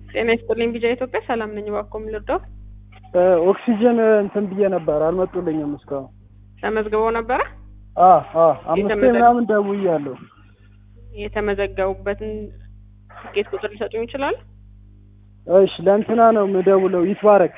ጤና ይስጥልኝ ቢጃ ኢትዮጵያ ሰላም ነኝ። እባክዎ ምን ልርዳው? ኦክሲጅን እንትን ብዬ ነበር አልመጡልኝም እስካሁን። ተመዝግበው ነበረ? አ አ አምስቴ የተመዘገ- ምናምን ደውያለሁ። የተመዘገቡበትን ትኬት ቁጥር ሊሰጡኝ ይችላሉ? እሺ ለእንትና ነው የምደውለው ይትባረክ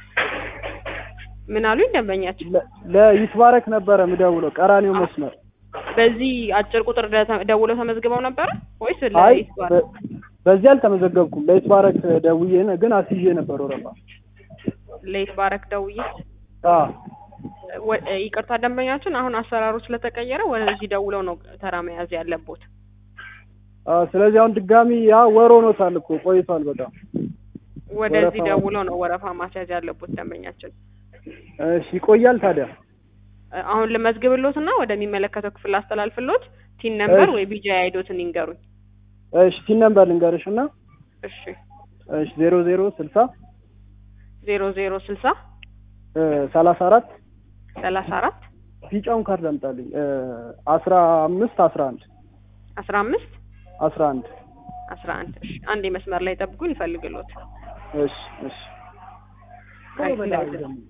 ምን አሉኝ ደንበኛችን? ለ- ለይትባረክ ነበረ የምደውለው ቀራኒው መስመር። በዚህ አጭር ቁጥር ደ- ደውለው ተመዝግበው ነበረ ወይስ አይ ለይስባል? በ- በዚህ አልተመዘገብኩም። ለይትባረክ ደውዬ ነ- ግን አስይዤ ነበር ወረፋ። ለይት ባረክ ደውዬ አ ወ- ይቅርታ ደንበኛችን አሁን አሰራሩ ስለተቀየረ ወደዚህ ደውለው ነው ተራ መያዝ ያለቦት። አ ስለዚህ አሁን ድጋሚ ያ ወር ሆኖታል እኮ ቆይቷል በጣም። ወደዚህ ወረፋ- ደውለው ነው ወረፋ ማስያዝ ያለቦት ደንበኛችን። እሺ ይቆያል ታዲያ? አሁን ልመዝግብሎት እና ወደሚመለከተው ክፍል አስተላልፍሎት ቲን ነምበር እሺ። ወይ ቢጃ አይዶትን ይንገሩኝ። እሺ ቲን ነምበር ልንገርሽ እና እሺ እሺ ዜሮ ዜሮ ስልሳ ዜሮ ዜሮ ስልሳ ሰላሳ አራት ሰላሳ አራት ቢጫውን ካርድ አምጣልኝ አስራ አምስት አስራ አንድ አስራ አምስት አስራ አንድ አስራ አንድ እሺ አንድ መስመር ላይ ጠብቁኝ ይፈልግሎት እሺ እሺ አይ፣ በላይ ስለዚህ- ደግሞ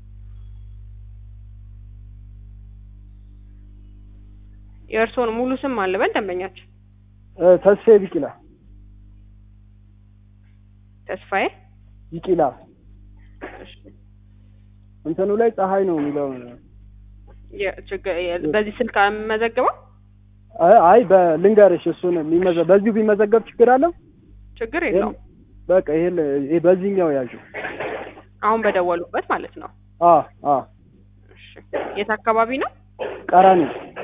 የእርስዎን ሙሉ ስም አልበል ደንበኛችን እ ተስፋዬ ቢቂላ ተስፋዬ ቢቂላ እሺ እንትኑ ላይ ፀሐይ ነው የሚለው የችግር የ- በዚህ ስልክ የምመዘግበው አይ አይ በልንገርሽ እሱን የሚመዘ በዚሁ ቢመዘገብ ችግር አለው ችግር የለውም በቃ ይሄ ይሄ በዚህኛው ያዡ አሁን በደወሉበት ማለት ነው አ አ እሺ የት አካባቢ ነው ቀራኒ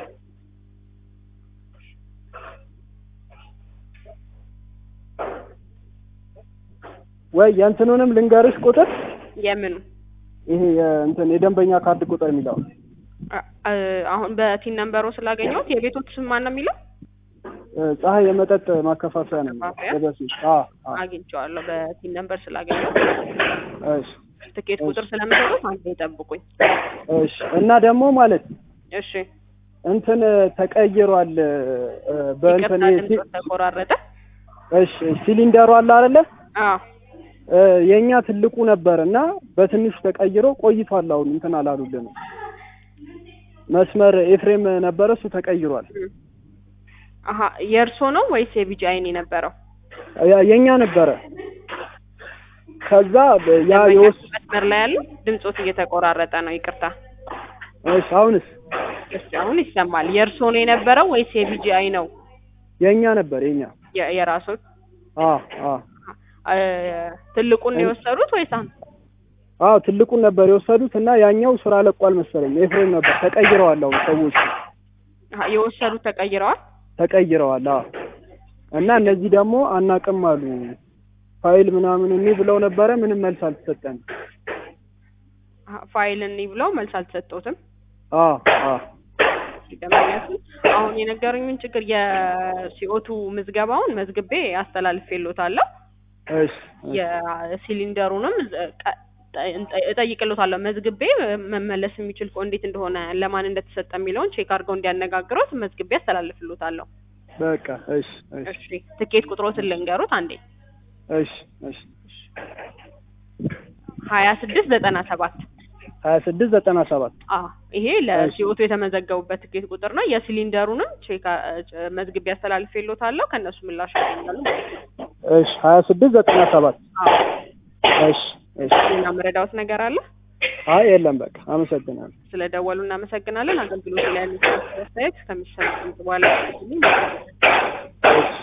ወይ የእንትኑንም ልንገርሽ ቁጥር የምኑ ይሄ የእንትን የደንበኛ ካርድ ቁጥር የሚለው አ- አ- አሁን በቲን ነምበሮ ስላገኘሁት የቤቶት ስም ማን ነው የሚለው እ ፀሐይ የመጠጥ ማከፋፈያ ነው ማከፋፈያ? የበፊት አ አ አግኝቼዋለሁ በቲን ነምበር ስላገኘሁት እሺ ትኬት ቁጥር ስለምሰጡት አንዴ ይጠብቁኝ እሺ እና ደግሞ ማለት እሺ እንትን ተቀይሯል እ በእንትን ይቅርታ ሲ- ድምፅ ተቆራረጠ እሺ ሲሊንደሩ አለ አይደለ አዎ እ የኛ ትልቁ ነበር እና በትንሹ ተቀይሮ ቆይቷል። አሁን እንትን አላሉልንም። መስመር ኤፍሬም ነበረ እሱ ተቀይሯል። አሀ የእርሶ ነው ወይስ የቢጂ አይን የነበረው ያ- የኛ ነበረ። ከዛ በ- ያ ደንበኛችን የወስ መስመር ላይ ያለው ድምፆት እየተቆራረጠ ነው ይቅርታ እሺ አሁንስ እሺ አሁን ይሰማል የእርሶ ነው የነበረው ወይስ የቢጂ አይ ነው የኛ ነበር የኛ የ- የራሶት አ አ አ፣ ትልቁን ነው የወሰዱት ወይስ አሁን አዎ ትልቁን ነበር የወሰዱት እና ያኛው ስራ ለቋል መሰለኝ ኤፍሬም ነበር ተቀይረዋል። አሁን ሰዎች አሀ፣ የወሰዱት ተቀይረዋል ተቀይረዋል። አዎ እና እነዚህ ደግሞ አናቅም አሉ ፋይል ምናምን እኒ ብለው ነበረ። ምንም መልስ አልተሰጠንም። አሀ፣ ፋይል እኒ ብለው መልስ አልተሰጠውትም አ አ ደንበኛችን አሁን የነገሩኝን ችግር የሲኦቱ ምዝገባውን መዝግቤ አስተላልፌሎታለሁ እሺ የሲሊንደሩንም ቀ- ጠ- እጠይቅሎታለሁ መዝግቤ መመለስ የሚችል ከሆነ እንዴት እንደሆነ ለማን እንደተሰጠ የሚለውን ቼክ አድርገው እንዲያነጋግሩት መዝግቤ አስተላልፍሎታለሁ። በቃ እሺ እሺ እሺ ትኬት ቁጥሮትን ልንገሩት አንዴ እሺ እሺ ሀያ ስድስት ዘጠና ሰባት ሀያ ስድስት ዘጠና ሰባት አዎ ይሄ ለሲኦቱ የተመዘገቡበት ትኬት ቁጥር ነው። የሲሊንደሩንም ቼክ አ- ጭ- መዝግቤ አስተላልፌሎታለሁ ከእነሱ ምላሽ ያገኛሉ ማለት ነው። እሺ ሀያ ስድስት ዘጠና ሰባት አዎ እሺ እሺ ሌላ መረዳዎት ነገር አለ? አይ የለም በቃ አመሰግናለሁ። ስለደወሉ እናመሰግናለን። አገልግሎት ላይ ያሉት አስተያየት ከሚሰሙት በኋላ